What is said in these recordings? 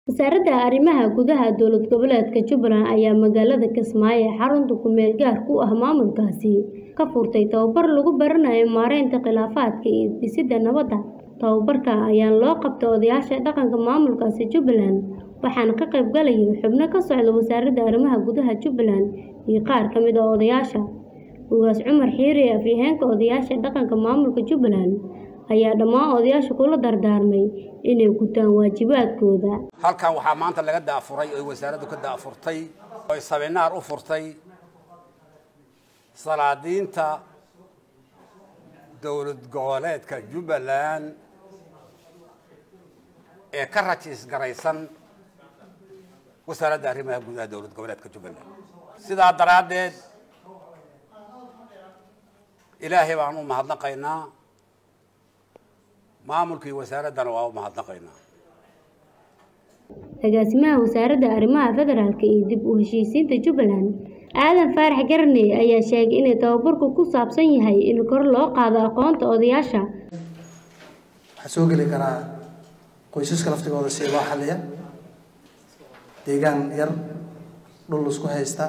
Wasaaradda Arrimaha Gudaha Dowlad Goboleedka Jubbaland ayaa magaalada Kismaayo ee xarunta ku meel gaarka u ah maamulkaasi ka furtay tababar lagu baranayo maareynta khilaafaadka iyo dhisidda nabadda. Tababarkan ayaa loo qabtay odayaasha dhaqanka maamulkaasi Jubbaland waxaana ka qayb galaya xubno ka socda Wasaaradda Arrimaha Gudaha Jubbaland iyo qaar ka mid ah odayaasha. Ugaas Cumar Xiire afhayeenka odayaasha dhaqanka maamulka Jubbaland ayaa dhammaan odayaasha kula dardaarmay inay gutaan waajibaadkooda. halkan waxaa maanta laga daafuray oo wasaaraddu ka daafurtay oo saminaar u furtay salaadiinta dowlad goboleedka jubbaland ee ka rajiis garaysan wasaaradda arrimaha gudaha dowlad goboleedka jubbaland sidaa daraaddeed ilaahay baan u mahadnaqaynaa maamulkii wasaaraddana waa u mahadnaqaynaa Agaasimaha Wasaaradda Arrimaha Federaalka iyo dib u heshiisiinta Jubbaland Aadan Faarax Garney ayaa sheegay in tababarku ku saabsan yahay in kor loo qaado aqoonta odayaasha. waxaa soo geli karaa qoysaska laftigooda si loo xalliya deegaan yar dhul laisku haysta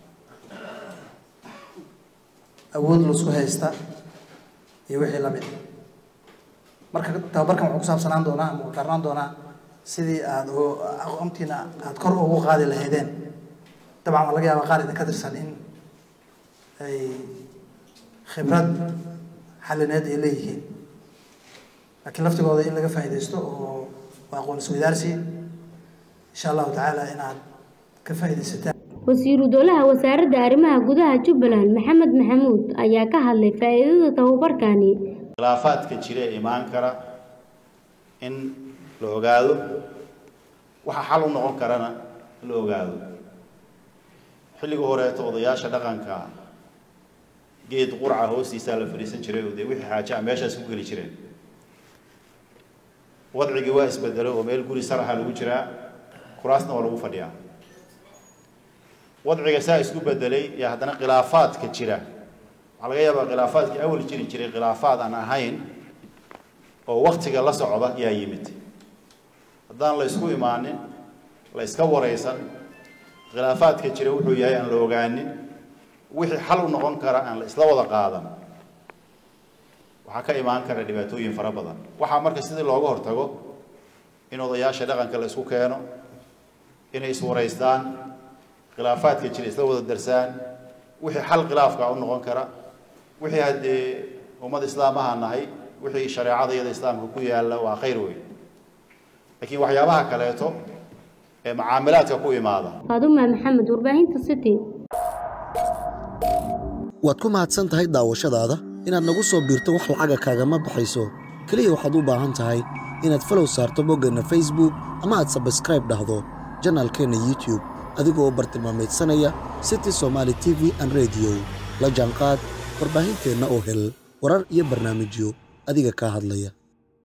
awood laisku haysta iyo wixii lamid marka tababarkan wuxuu ku saabsanaan doonaa ama uu darnaan doonaa sidii aada aqoontiina aada kor ugu qaadi lahaydeen dabcan waa laga yaabaa qaar idin ka tirsan in ay khibrad xallineed ay leeyihiin laakiin laftigooda in laga faa'iidaysto oo waa aqoon isweydaarsi insha allahu tacaala inaad ka faa'iidaysataan Wasiiru Dowlaha Wasaaradda Arrimaha Gudaha Jubbaland Maxamed Maxamuud ayaa ka hadlay faa'iidada tababarkani. khilaafaadka jira ee imaan kara in la ogaado waxa xal u noqon karana la ogaado xilliga horeeto odayaasha dhaqanka geed qurca hoostiisaa la fadhiisan jiray oo dee wixii xaaje a meeshaas ku geli jireen wadcigii waa isbedelay oo meel guri saraxa lagu jiraa kuraasna waa lagu fadhiyaa wadciga saa isku bedelay iyo haddana khilaafaadka jira waxaa laga yaabaa khilaafaadkii awal jiri jiray khilaafaad aan ahayn oo waktiga la socda yaa yimid haddaan la isku imaanin la iska waraysan khilaafaadka jira wuxuu yahay aan la ogaanin wixii xal u noqon kara aan la isla wada qaadan waxaa ka imaan kara dhibaatooyin fara badan waxaa marka sidii looga hortago in odayaasha dhaqanka la isku keeno inay iswaraystaan khilaafaadka jira isla wada darsaan wixii xal khilaafka u noqon kara wixii haddee ummad islaamaha nahay wixii shareecada iyada islaamka ku yaalla waa khayr weyn laakiin waxyaabaha kaleeto ee macaamilaadka ku imaada Faadumaa Maxamed warbaahinta City. waad ku mahadsan tahay daawashadaada inaad nagu soo biirto wax lacaga kaagama baxayso keliya waxaad u baahan tahay inaad falow saarto boggeenna facebook ama aad sabskraib dhahdo janaalkeenna youtube adigoo u bartilmaamaydsanaya city somaali t v an rediyo la jaanqaad warbaahinteenna oo hel warar iyo barnaamijyo adiga kaa hadlaya